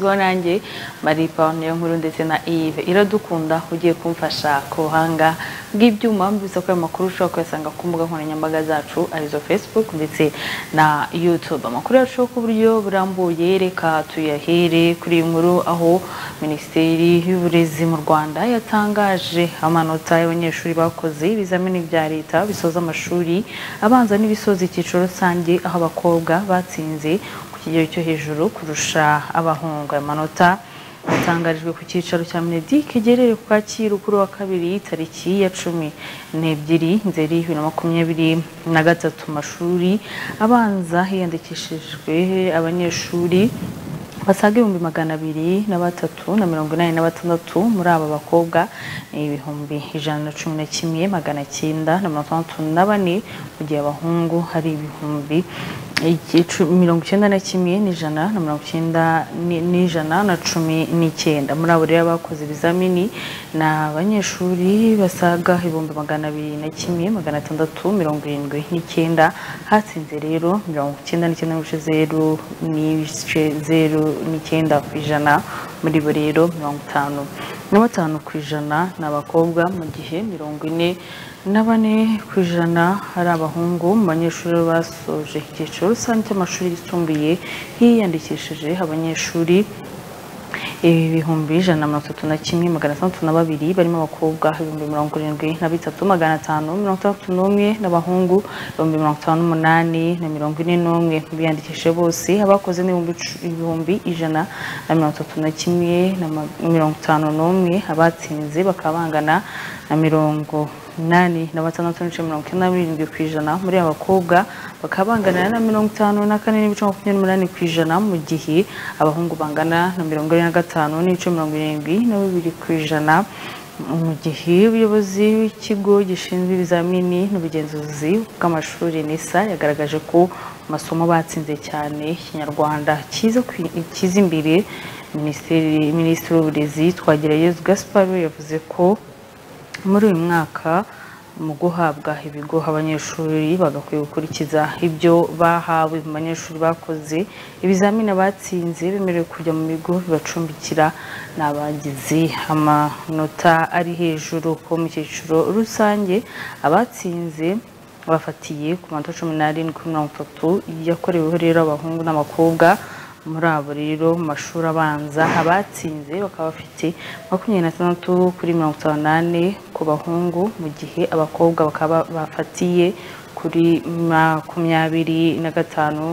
ubwo nanjye maripa nkuru ndetse na ive iradukunda ugiye kumfasha ku buhanga bw'ibyuma biza ko ayo makuru ushobora kuyasanga ku mbuga nkoranyambaga zacu arizo facebook ndetse na youtube amakuru yacu ku buryo burambuye reka tuyahere kuri iyi nkuru aho minisiteri y'uburezi mu rwanda yatangaje amanota y'abanyeshuri bakoze ibizamini bya leta bisoza amashuri abanza n'ibisoza icyiciro rusange aho abakobwa batsinze kigero cyo hejuru kurusha abahungu amanota yatangarijwe ku cyicaro cya minedi kigerere ku kacyiru kuri wa kabiri tariki ya cumi n'ebyiri nzeri bibiri na makumyabiri na gatatu amashuri abanza hiyandikishijwe abanyeshuri basaga ibihumbi magana abiri na batatu na mirongo inani na batandatu muri aba bakobwa ni ibihumbi ijana na cumi na kimwe magana cyenda na mirongo itandatu na bane mu gihe abahungu hari ibihumbi mirongo icyenda na kimwe n'ijana na mirongo icyenda n'ijana na cumi n'icyenda muri abo rero bakoze ibizamini ni abanyeshuri basaga ibihumbi magana abiri na kimwe magana atandatu mirongo irindwi n'icyenda hatsinze rero mirongo icyenda n'icyenda n'ibice zeru n'ibice zeru n'icyenda ku ijana muri bo rero mirongo itanu na batanu ku ijana ni abakobwa mu gihe mirongo ine na bane ku ijana hari abahungu mu banyeshuri basoje icyiciro rusange cy'amashuri yisumbuye hiyandikishije abanyeshuri ibihumbi ijana na mirongo itatu na kimwe magana atandatu na babiri barimo abakobwa ibihumbi mirongo irindwi na bitatu magana atanu mirongo itandatu n'umwe n'abahungu ibihumbi mirongo itanu n'umunani na mirongo ine n'umwe biyandikishije bose abakoze n'ibihumbi ijana na mirongo itatu na kimwe na mirongo itanu n'umwe abatsinze bakaba bangana na mirongo inani na batandatu n'ibice mirongo icyenda n'irindwi ku ijana muri abakobwa bakaba bangana na mirongo itanu na kane n'ibice makumyabiri n'umunani ku ijana mu gihe abahungu bangana na mirongo ine na gatanu n'ibice mirongo irindwi na bibiri ku ijana mu gihe ubuyobozi bw'ikigo gishinzwe ibizamini n'ubugenzuzi bw'amashuri nisa yagaragaje ko amasomo batsinze cyane ikinyarwanda cyiza imbere minisitiri w'uburezi twagerayezu gasiparo yavuze ko muri uyu mwaka mu guhabwa ibigo abanyeshuri bagakwiye gukurikiza ibyo bahawe mu banyeshuri bakoze ibizamini abatsinze bemerewe kujya mu bigo bibacumbikira n'abagize amanota ari hejuru ko mu cyiciro rusange abatsinze bafatiye ku manota cumi n'arindwi mirongo itatu yakoreweho rero abahungu n'abakobwa muri abo rero mu mashuri abanza abatsinze bakaba bafite makumyabiri na tandatu kuri mirongo itanu n'ane ku bahungu mu gihe abakobwa bakaba bafatiye kuri makumyabiri na gatanu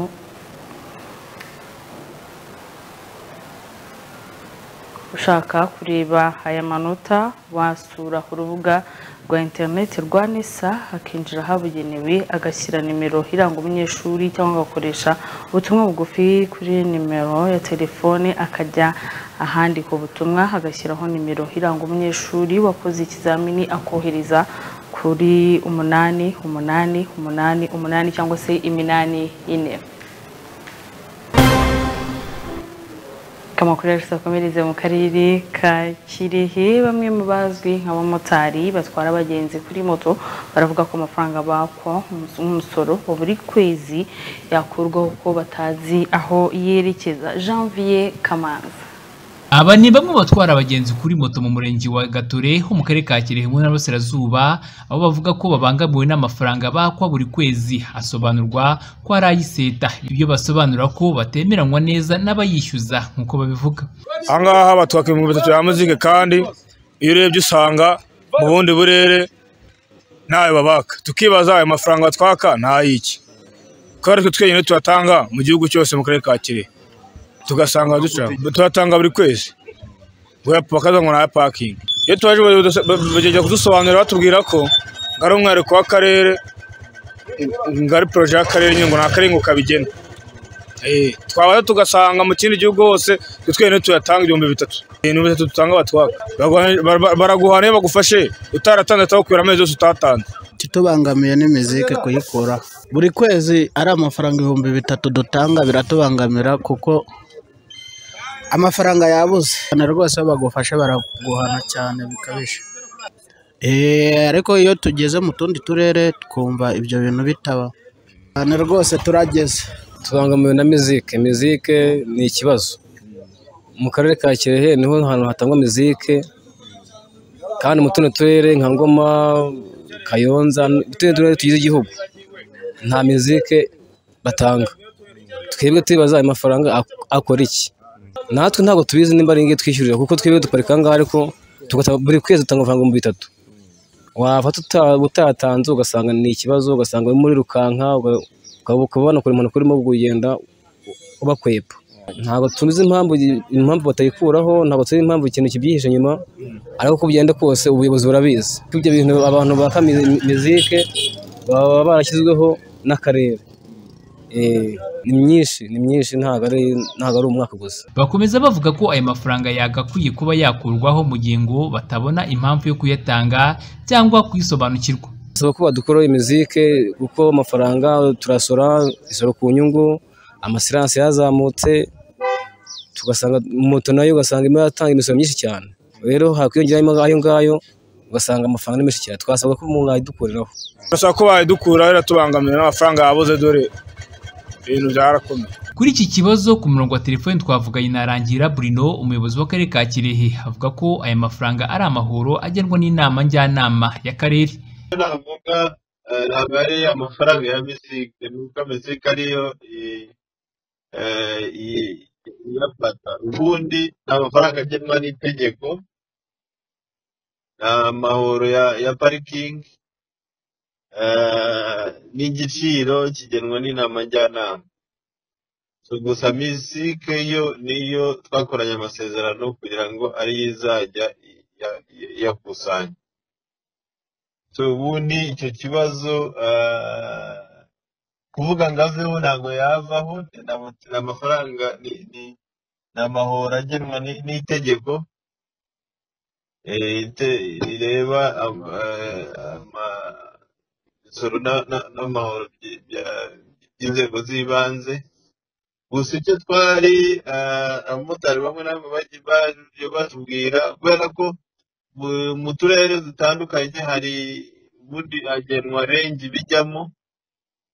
ushaka kureba aya manota wasura urubuga rwa interineti rwa nisa akinjira ahabugenewe agashyira nimero iranga umunyeshuri cyangwa agakoresha ubutumwa bugufi kuri nimero ya telefone akajya ahandi ku butumwa agashyiraho nimero iranga umunyeshuri wakoze ikizamini akohereza kuri umunani umunani umunani umunani cyangwa se iminani ine amakuru yacu akomereze mu karere ka kirehe bamwe mu bazwi nk'abamotari batwara abagenzi kuri moto baravuga ko amafaranga bakwa nk'umusoro wa buri kwezi yakurwaho kuko batazi aho yerekeza janvier kamanzi aba ni bamwe batwara abagenzi kuri moto mu murenge wa gatore ho mu karere ka kirehe mu ntara y'uburasirazuba aho bavuga ko babangamiwe n'amafaranga bakwa buri kwezi asobanurwa ko ari ay'iseta ibyo basobanura ko batemeranywa neza n'abayishyuza nk'uko babivuga ahangaha batwaka ibihumbi bitatu bya muzike kandi iyo urebye usanga mu bundi burere ntayo babaka tukibaza ayo mafaranga batwaka ntay'iki kubera ko twenyine tuyatanga mu gihugu cyose mu karere ka kirehe tugasanga turatanga buri kwezi bakaza ngo nta pakingi iyo tubaje bagenda kudusobanurira batubwira ko ari umwihariko w'akarere ari poroje y'akarere nyine ngo ni akarere ngo kabigena twabaza tugasanga mu kindi gihugu hose twenyine tuyatanga ibihumbi bitatu ibihumbi bitatu dutanga batwaka baraguhana iyo bagufashe utaratanze atagukubira amezi yose utatanze kitubangamiye ni mizike kuyikuraho buri kwezi ari amafaranga ibihumbi bitatu dutanga biratubangamira kuko amafaranga yabuze cyane rwose iyo bagufashe baraguhana cyane bikabije ariko iyo tugeze mu tundi turere twumva ibyo bintu bitaba cyane rwose turageze tubangamiwe na mizike mizike ni ikibazo mu karere ka kirehe niho hantu hatangwa mizike kandi mu tundi turere nka ngoma kayonza utundi turere tugize igihugu nta mizike batanga twebwe tubibaza ayo mafaranga ak- akora iki natwe ntabwo tubizi nimba ari ingiki twishyurira kuko twebwe duparika aha ngaha ariko tugata- buri kwezi dutanga amafaranga ibihumbi bitatu wava tuta- utatanze ugasanga ni ikibazo ugasanga uri muri rukanka uga- ukaba ukaba banakora impanuka urimo kugenda ubakwepfa ntabwo tuzi impamvu impamvu batayikuraho ntabwo tuzi impamvu ikintu kibyihishe inyuma ariko uko bigenda kose ubuyobozi burabizi ko ibyo bintu abantu baka mi- mizike baba barashyizweho n'akarere Eh, ni myinshi ni myinshi ntabwo ari ntabwo ari umwaka gusa Bakomeza bavuga ko aya mafaranga yagakwiye kuba yakurwaho mu gihe ngo batabona impamvu yo kuyatanga cyangwa kuyisobanukirwa. bisaba ko badukuraho imizike kuko amafaranga turasora isoro ku nyungu amasiranse yazamutse tugasanga moto nayo ugasanga imwe yatanga imisoro myinshi cyane rero hakwiyongeraho ayo ngayo ugasanga amafaranga ni menshi cyane twasabwa ko mwayidukuriraho bashaka ko bayidukura biratubangamira n'amafaranga yabuze dore ibintu byarakomeye Kuri iki kibazo ku murongo wa telefoni twavuganye na Rangira Bruno umuyobozi w'akarere ka Kirehe avuga ko aya mafaranga ari amahoro agenwa n'inama njyanama y'akarere. navuga eh, ntabwo ari amafaranga ya misike nuko misike ariyo i- eh, i- iyafata ubundi ni amafaranga agenwa n'itegeko ni amahoro ya ya parikingi eh, n'igiciro kigenwa n'inama njyanama So, gusa misike yo niyo twakoranye amasezerano kugira ngo ariyo izajya iya- iyakusanya so ubundi icyo kibazo ah, kuvuga ngo aveho ntabwo yavaho ni amafaranga ni ni- ni amahoro agenwa ni- n'itegeko eh, ite- rireba am- eh, ama- imisoro na- na- n'amahoro by- bya- by'inzego z'ibanze gusa icyo twari ah, abamotari bamwe na bamwe bagiye baje batubwira kubera ko mu- mu turere dutandukanye hari ubundi hagenwa rengi bijyamo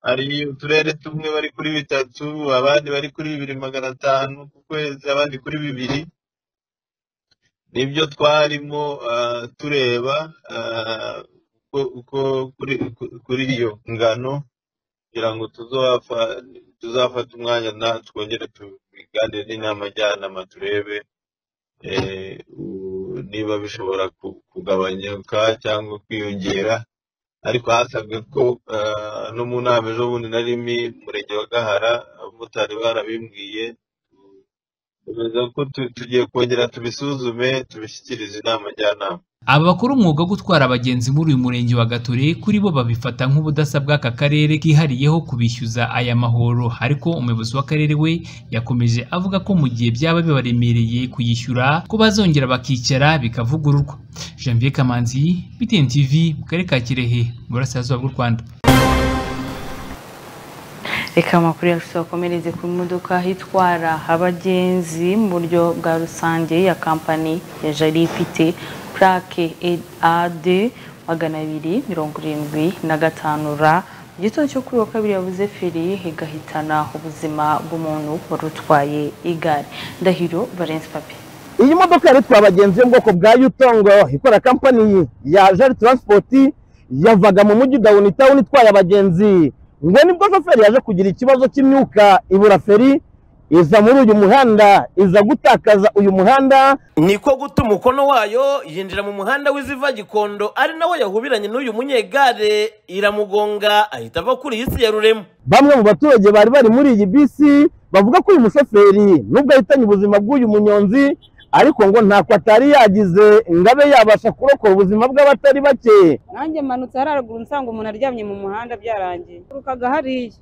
hari uturere tumwe bari kuri bitatu abandi bari kuri bibiri magana atanu ku kwezi abandi kuri bibiri nibyo twarimo ah, tureba ah, uko uko kuri ku- kuri iyo ngano kugira ngo tuzofa- tuzafate umwanya na twongere tubiganire n'inama njyanama turebe eh, u- niba bishobora ku- kugabanyuka cyangwa kwiyongera ariko hasabwe ko eh, no mu nama ejo bundi narimi murenge wa gahara abamotari barabimbwiye bemeza ko tu- tugiye kongera tubisuzume tubishyikirize inama njyanama Aba bakora umwuga wo gutwara abagenzi muri uyu murenge wa Gatore kuri bo babifata nk'ubudasa bw'aka karere kihariyeho kubishyuza aya mahoro ariko umuyobozi w'akarere we yakomeje avuga ko mu gihe byaba bibaremereye kuyishyura ko bazongera bakicara bikavugururwa Janvier Kamanzi BTN TV mu karere ka Kirehe mu burasirazuba bw'u Rwanda reka amakuru yacu tuyakomereze ku modoka itwara abagenzi mu buryo bwa rusange ya kampani ya jari ifite purake ad magana abiri mirongo irindwi na gatanu ra mu gitondo cyo kuri wa kabiri yabuze feri igahitana ubuzima bw'umuntu wari utwaye igare ndahiro valence papi iyi modoka yari itwaye abagenzi yo mu bwoko bwa yutongo ikora kampani ya jari taransipoti yavaga mu mujyi dawuni tawuni itwaye abagenzi ngo nibwo shoferi yaje kugira ikibazo cy'imyuka ibura feri iza muri uyu muhanda iza gutakaza uyu muhanda niko guta umukono wayo yinjira mu muhanda w'iziva gikondo ari nawo yahubiranye n'uyu munyegare iramugonga ahita ava kuri iyi si ya rurema bamwe mu baturage bari bari muri iyi bisi bavuga ko uyu mushoferi nubwo ahitanye ubuzima bw'uyu munyonzi ariko ngo ntako atari yagize ngo abe yabasha kurokora ubuzima bw'abatari bake nanjye mmanutse hararuguru nsanga umuntu aryamye mu muhanda byarangiye turukaga hariya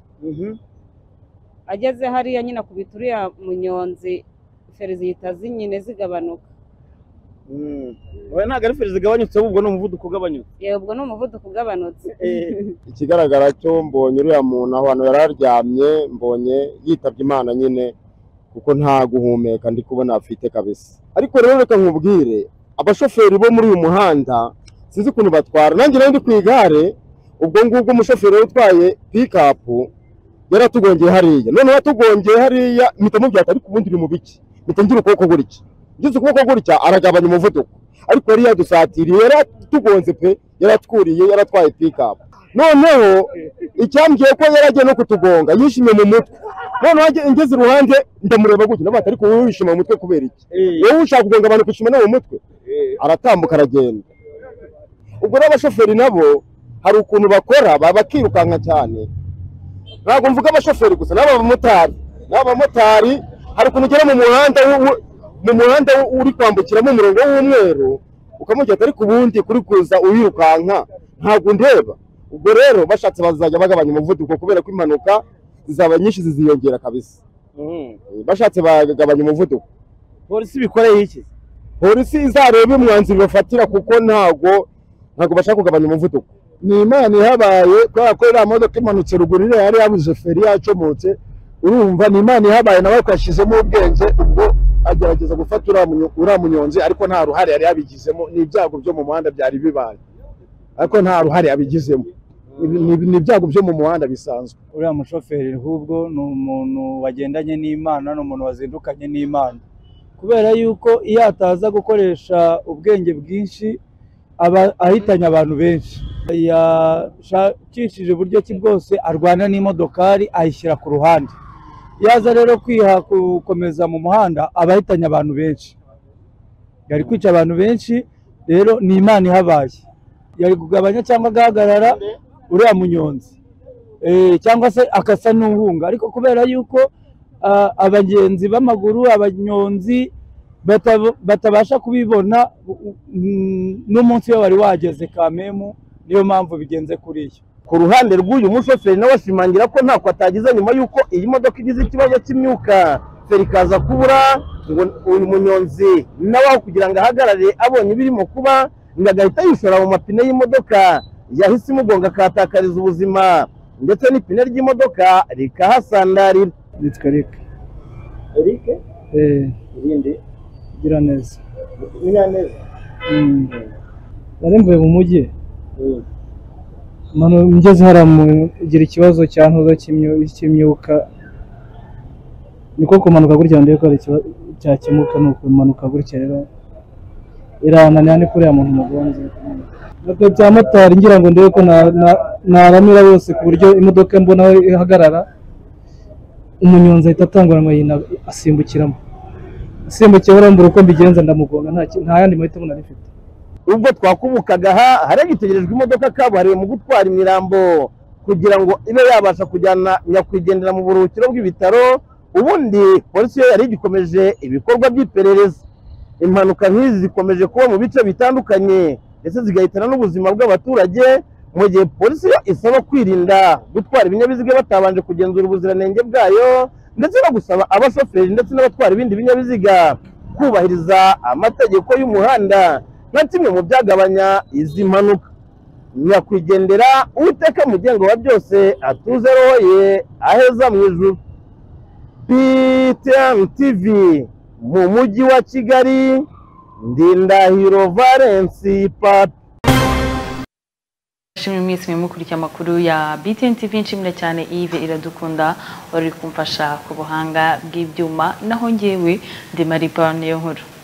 ageze hariya nyine akubita uriya munyonzi feri zihita zinyine zigabanuka oya ntabwo ari feri zigabanyutse ahubwo ni umuvuduko ugabanyutse yewe ubwo ni umuvuduko ugabanutse ikigaragara cyo mbonye uriya muntu ahantu yari aryamye mbonye yitabye imana nyine kuko nta guhumeka ndi kubona afite kabisa ariko rero reka nkubwire abashoferi bo muri uyu muhanda sinzi ukuntu batwara nanjye nari ndi ku igare ubwo ngubwo umushoferi wari utwaye pikapu yaratugongeye hariya noneho yatugongeye hariya mpita mubyata ariko ubundi iri mu biki mpita ngira ukuboko gutya ngize ukuboko gutya aragabanya umuvuduko ariko yari yadusatiriye yari atugonze pe yari atwuriye yari atwaye pikapu noneho icyambwiye ko yari agiye no kutugonga yishimye mu mutwe noneho ajya- ngeze iruhande ndamureba gutya ndamuha ariko wowe wishima mu mutwe kubera iki wowe ushaka kugonga abantu kushima no mu mutwe aratambuka aragenda ubwo n'abashoferi nabo hari ukuntu bakora baba bakirukanka cyane ntabwo mvuga abashoferi gusa n'abamotari n'abamotari hari ukuntu ugera mu muhanda w'u- w'u- mu muhanda w'u- uri kwambukiramo umurongo w'umweru ukamubwira ati ariko ubundi kuri kuza uwirukanka ntabwo ndeba ubwo rero bashatse bazajya bagabanya umuvuduko kubera ko impanuka zizaba nyinshi ziziyongera kabisa bashatse bagabanya umuvuduko polisi ibikoreye iki polisi izarebe umwanzuro bafatira kuko ntago ntago bashaka kugabanya umuvuduko ni imana ihabaye kubera ko iriya modoka imanutse ruguru iriya yari yabuze feri yacomotse urumva ni imana ihabaye nawe twashyizemo ubwenge ubwo agerageza gufata uriya munyo- uriya munyonzi ariko nta ruhare yari yabigizemo ni ibyago byo mu muhanda byari bibaye ariko nta ruhare yabigizemo Ni- ni- ni ibyago byo mu muhanda bisanzwe uriya mushoferi ahubwo ni umuntu wagendanye n'imana ni umuntu wazindukanye n'imana kubera yuko iyo ataza gukoresha ubwenge bwinshi aba ahitanye abantu benshi yashakishije uburyo ki bwose arwana n'imodokari ayishyira ku ruhande iyo aza rero kwiha gukomeza mu muhanda aba ahitanye abantu benshi yari kwica abantu benshi rero ni imana ihabaye yari kugabanya cyangwa agahagarara uriya munyonzi Eh, cyangwa se akasa n'uhunga ariko kubera yuko ah, abagenzi b'amaguru abanyonzi bata- batabasha kubibona u- mm, n'umunsi we wari wageze kamemu niyo mpamvu bigenze kuriya ku ruhande rw'uyu mushoferi nawe ashimangira ko ntako atagize nyuma y'uko iyi modoka igize ikibazo cy'imyuka feri ikaza kubura ngo uyu munyonzi nawe aho kugira ngo ahagarare abonye ibirimo kuba ngo agahita yishora mu mapine y'imodoka yahise imugonga akahatakariza ubuzima ndetse n'ipine ry'imodoka rikahasandarira nitwa Eric Eric Eh, irindi gira neza Nyiraneza Mm. nari mvuye mu mujyi mano ngeze hariya mugira ikibazo cyantoza cy'imyu- cy'imyuka niko kumanuka gutya ndebe ko ari ikiba- cyakemuka ni ukumanuka gutya rero irananira ni kuri ya muntu mugonze nabyo bya motari ngira ngo ndebe ko na- na- naramira bose ku buryo imodoka mbona aho ihagarara umunyonzi ahita atanguranwa yina- asimbukiramo asimbukiye urambura uko mbigenza ndamugonga nta ki- nta yandi mahitamo nari mfite ubwo twakubukaga aha hari hagitegerejwe imodoka kabuhariwe mu gutwara imirambo kugira ngo ibe yabasha kujyana nyakwigendera mu buruhukiro bw'ibitaro ubundi polisi yo yari igikomeje ibikorwa by'iperereza impanuka nk'izi zikomeje kuba mu bice bitandukanye ndetse zigahitana n'ubuzima bw'abaturage mu gihe polisi yo isaba kwirinda gutwara ibinyabiziga batabanje kugenzura ubuziranenge bwayo ndetse no gusaba abashoferi ndetse n'abatwara ibindi binyabiziga kubahiriza amategeko y'umuhanda nka kimwe mu byagabanya izi mpanuka nyakwigendera uwiteka mugengo wa byose atuze roho ye aheza mu ijuru ptm tv mu mujyi wa kigali ndindahiro valence papi Shimwe mwese mwimukurikiye amakuru ya BTN TV nshimira cyane Yves Iradukunda wari uri kumfasha ku buhanga bw'ibyuma naho ngewe ndi Marie Paul Niyonkuru